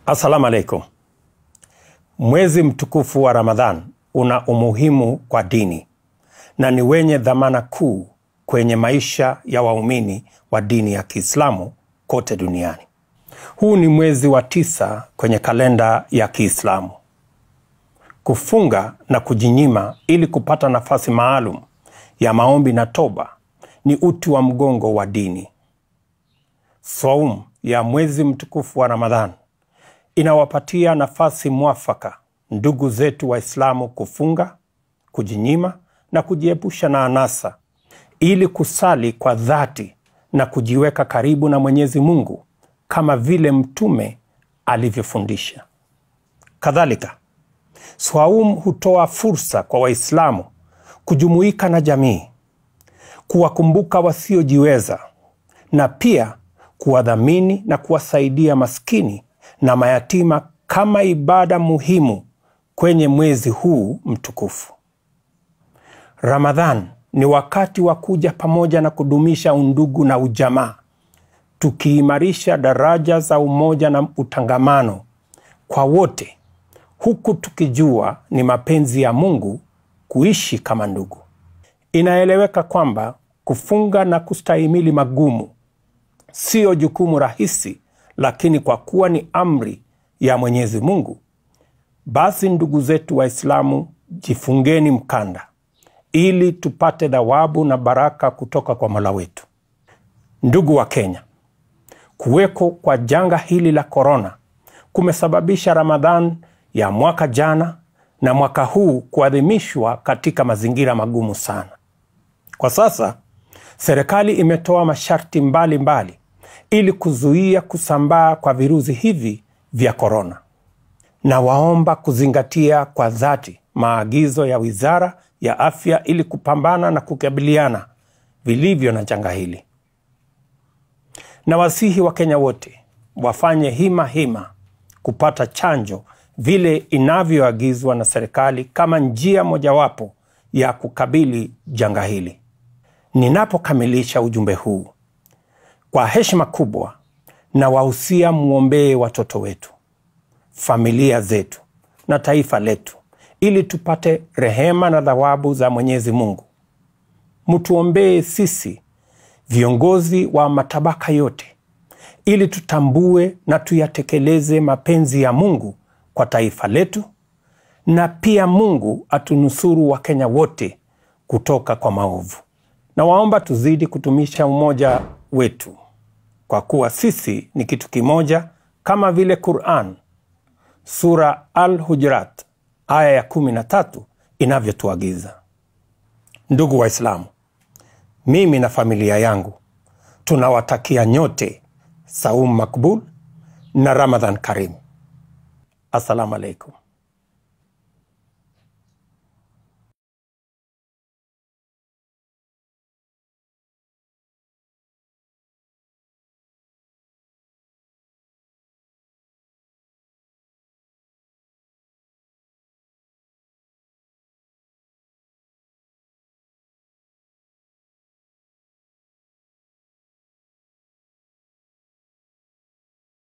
Assalamu alaikum. Mwezi mtukufu wa Ramadhan una umuhimu kwa dini na ni wenye dhamana kuu kwenye maisha ya waumini wa dini ya Kiislamu kote duniani. Huu ni mwezi wa tisa kwenye kalenda ya Kiislamu. Kufunga na kujinyima ili kupata nafasi maalum ya maombi na toba ni uti wa mgongo wa dini. Saum ya mwezi mtukufu wa Ramadhan inawapatia nafasi mwafaka ndugu zetu Waislamu kufunga, kujinyima na kujiepusha na anasa ili kusali kwa dhati na kujiweka karibu na Mwenyezi Mungu kama vile Mtume alivyofundisha. Kadhalika, Swaum hutoa fursa kwa Waislamu kujumuika na jamii, kuwakumbuka wasiojiweza na pia kuwadhamini na kuwasaidia maskini na mayatima kama ibada muhimu kwenye mwezi huu mtukufu. Ramadhan ni wakati wa kuja pamoja na kudumisha undugu na ujamaa, tukiimarisha daraja za umoja na utangamano kwa wote, huku tukijua ni mapenzi ya Mungu kuishi kama ndugu. Inaeleweka kwamba kufunga na kustahimili magumu siyo jukumu rahisi, lakini kwa kuwa ni amri ya Mwenyezi Mungu, basi ndugu zetu Waislamu, jifungeni mkanda ili tupate thawabu na baraka kutoka kwa Mola wetu. Ndugu wa Kenya, kuweko kwa janga hili la korona kumesababisha Ramadhan ya mwaka jana na mwaka huu kuadhimishwa katika mazingira magumu sana. Kwa sasa serikali imetoa masharti mbalimbali mbali, ili kuzuia kusambaa kwa virusi hivi vya korona, na waomba kuzingatia kwa dhati maagizo ya Wizara ya Afya ili kupambana na kukabiliana vilivyo na janga hili. Na wasihi wa Kenya wote wafanye hima hima kupata chanjo vile inavyoagizwa na serikali kama njia mojawapo ya kukabili janga hili. Ninapokamilisha ujumbe huu, kwa heshima kubwa na wahusia, mwombee watoto wetu, familia zetu na taifa letu ili tupate rehema na thawabu za Mwenyezi Mungu. Mtuombee sisi viongozi wa matabaka yote, ili tutambue na tuyatekeleze mapenzi ya Mungu kwa taifa letu, na pia Mungu atunusuru Wakenya wote kutoka kwa maovu. Na waomba tuzidi kutumisha umoja wetu, kwa kuwa sisi ni kitu kimoja, kama vile Quran sura Al-Hujurat aya ya kumi na tatu inavyotuagiza. Ndugu Waislamu, mimi na familia yangu tunawatakia nyote saum makbul na Ramadhan karim. Assalamu alaikum.